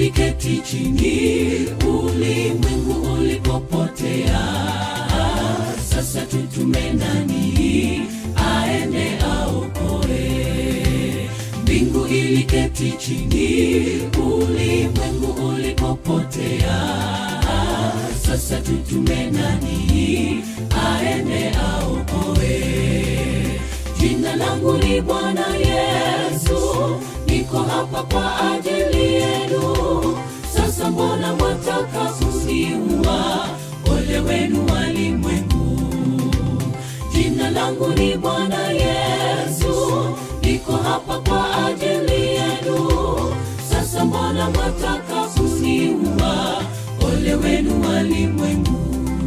iliketi chini ulimwengu ulipopotea sasa tutume nani aende aokoe mbingu iliketi chini ulimwengu ulipopotea sasa tutume nani aende aokoe jina langu ni bwana yesu niko hapa kwa ajili yenu sasa mbona mwataka kusiua ole wenu walimwengu jina langu ni bwana yesu niko hapa kwa ajili yenu sasa mbona mwataka kusiua ole wenu walimwengu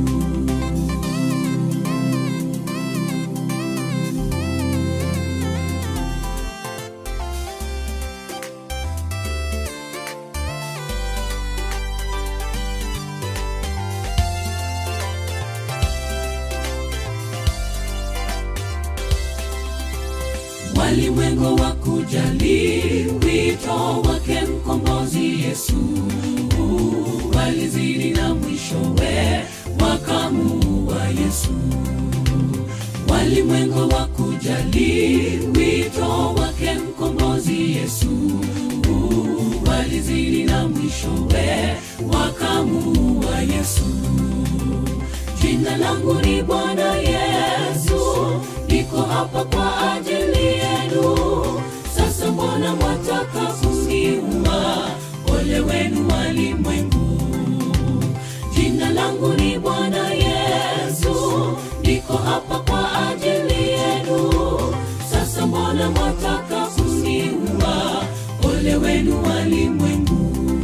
walimwengu wa kujali wito wake mkombozi yesu walizidi na mwishowe wakamuua yesu walimwengu wa kujali wito wake mkombozi yesu walizidi na mwishowe wakamuua yesu jina langu ni bwana yesu niko hapa kwa ajili yenu sasa mbona mwataka kusiua ole wenu walimwengu jina langu ni bwana yesu niko hapa kwa ajili yenu sasa mbona mwataka kusiua ole wenu walimwengu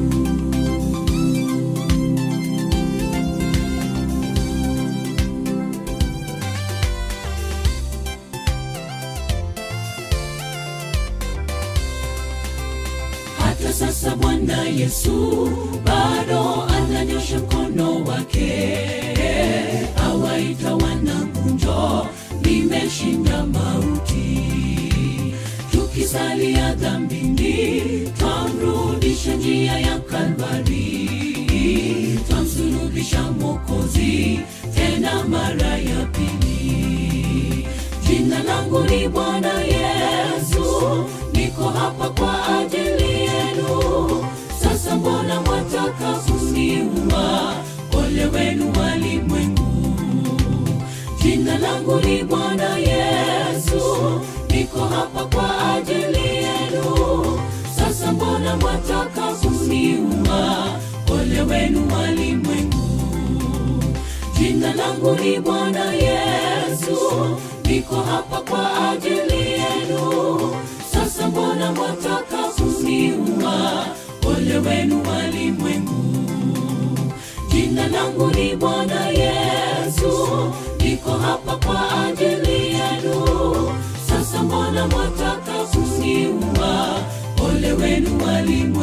hata sasa bwana yesu bado ananyosha mkono wake awaita wanangunjo nimeshinda mauti tukisalia dhambini twamrudisha njia ya kalvari twamsulubisha mokozi tena mara ya pili jina langu ni bwana yesu niko hapa kwa ajili yenu sasa mbona mwataka kusiua ole wenu walimwengu jina langu ni bwana yesu niko hapa kwa ajili yenu sasa mbona mwataka kusiua ole wenu walimwengu jina langu ni bwana yesu niko hapa kwa ajili yenu sasa mbona mwataka kusiua ole wenu walimwengu jina langu ni bwana yesu niko hapa kwa ajili yenu sasa mbona mwataka kusiua ole wenu walimwengu